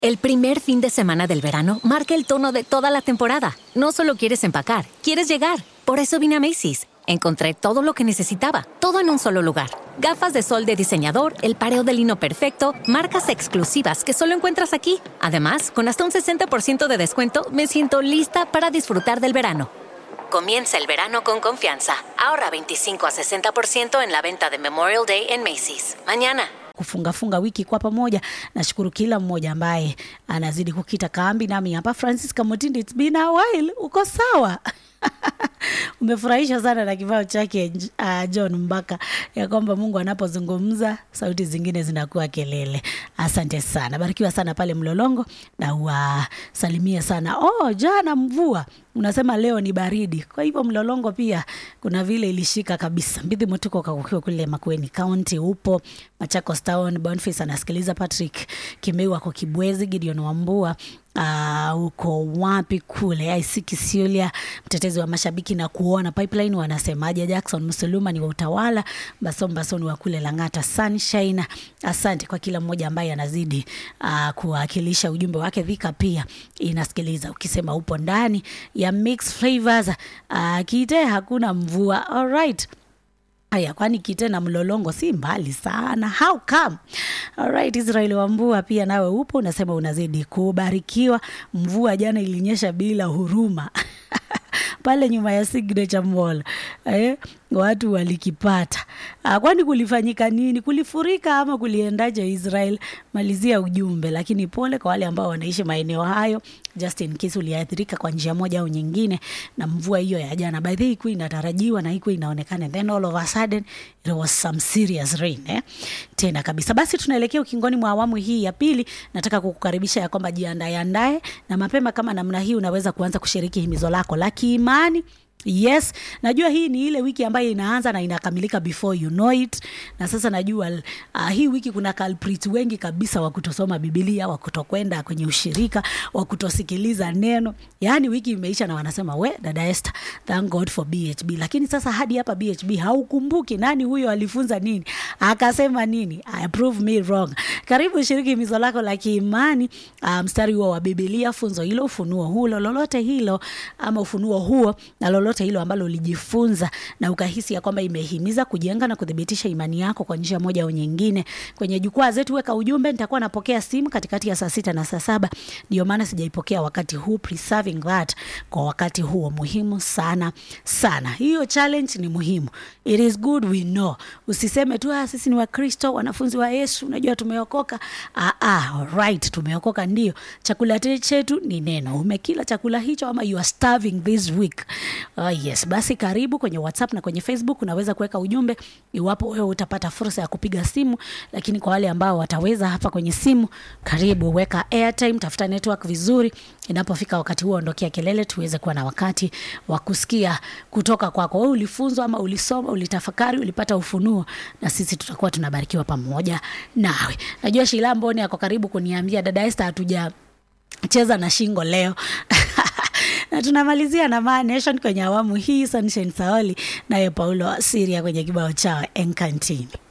El primer fin de semana del verano marca el tono de toda la temporada. No solo quieres empacar, quieres llegar. Por eso vine a Macy's. Encontré todo lo que necesitaba, todo en un solo lugar. Gafas de sol de diseñador, el pareo de lino perfecto, marcas exclusivas que solo encuentras aquí. Además, con hasta un 60% de descuento, me siento lista para disfrutar del verano. Comienza el verano con confianza. Ahorra 25 a 60% en la venta de Memorial Day en Macy's. Mañana. kufungafunga wiki kwa pamoja. Nashukuru kila mmoja ambaye anazidi kukita kambi nami hapa. Francis Kamotindi, it's been a while. Uko sawa? umefurahisha sana na kibao chake uh, John Mbaka ya kwamba Mungu anapozungumza sauti zingine zinakuwa kelele. Asante sana, barikiwa sana pale Mlolongo na wasalimie sana. Oh, jana mvua unasema leo ni baridi, kwa hivyo Mlolongo pia kuna vile ilishika kabisa. Mbidhi Mutuko kakukiwa kule Makueni County, upo Machakos Town. Boniface anasikiliza, Patrick Kimeu ako Kibwezi, Gideon Wambua Uh, uko wapi kule IC Kisiulia, mtetezi wa mashabiki na kuona pipeline wanasemaje? Jackson Musuluma ni wa utawala, Bason Bason wa kule Lang'ata Sunshine. Asante kwa kila mmoja ambaye anazidi uh, kuwakilisha ujumbe wake. Dhika pia inasikiliza ukisema upo ndani ya mix flavors. Uh, Kite hakuna mvua. Alright. Haya, kwani Kite na Mlolongo si mbali sana. How come? Alright, Israel Wambua pia nawe upo, unasema unazidi kubarikiwa. Mvua jana ilinyesha bila huruma pale nyuma ya Signature Mall eh, watu walikipata. Ah, kwani kulifanyika nini? Kulifurika ama kuliendaje Israel? Malizia ujumbe, lakini pole kwa wale ambao wanaishi maeneo hayo, just in case uliathirika kwa njia moja au nyingine na mvua hiyo ya jana. By the way, ilikuwa inatarajiwa na ilikuwa inaonekana, then all of a sudden it was some serious rain eh, tena kabisa. Basi tunaelekea ukingoni mwa awamu hii ya pili. Nataka kukukaribisha ya kwamba jiandae andae na mapema kama namna hii, unaweza kuanza kushiriki himizo lako la kiimani Yes, najua hii ni ile wiki ambayo inaanza na inakamilika before you know it. Na sasa najua uh, hii wiki kuna culprits wengi kabisa wa kutosoma Biblia, wa kutokwenda kwenye ushirika, wa kutosikiliza neno. Yaani wiki imeisha na wanasema we dada Esther, thank God for BHB. Lakini sasa hadi hapa BHB haukumbuki nani huyo alifunza nini? Akasema nini? I prove me wrong. Karibu shiriki himizo lako la kiimani, uh, mstari huo wa Biblia, funzo hilo, ufunuo huo, lolote hilo ama ufunuo huo na lolote lolote hilo ambalo ulijifunza na ukahisi ya kwamba imehimiza kujenga na kuthibitisha imani yako kwa njia moja au nyingine. Kwenye jukwaa zetu weka ujumbe, nitakuwa napokea simu katikati ya saa sita na saa saba. Ndio maana sijaipokea wakati huu, preserving that kwa wakati huo, muhimu sana sana. Hiyo challenge ni muhimu, it is good we know. Usiseme tu ah, sisi ni Wakristo, wanafunzi wa Yesu, unajua tumeokoka. Ah, ah, right, tumeokoka ndio. Chakula chetu ni neno. Umekila chakula hicho ama you are starving this week? Uh, yes, basi karibu kwenye WhatsApp na kwenye Facebook unaweza kuweka ujumbe iwapo wewe utapata fursa ya kupiga simu, lakini kwa wale ambao wataweza hapa kwenye simu, karibu weka airtime, tafuta network vizuri. Inapofika wakati huo, ondokea kelele, tuweze kuwa na wakati wa kusikia kutoka kwako. Wewe ulifunzwa ama ulisoma, ulitafakari, ulipata ufunuo, na sisi tutakuwa tunabarikiwa pamoja nawe. Najua Shila Mboni ako karibu kuniambia dada Esther, hatuja cheza na shingo leo na tunamalizia na Ma Nation kwenye awamu hii. Sunshine Saoli naye Paulo Siria kwenye kibao chao Encantini.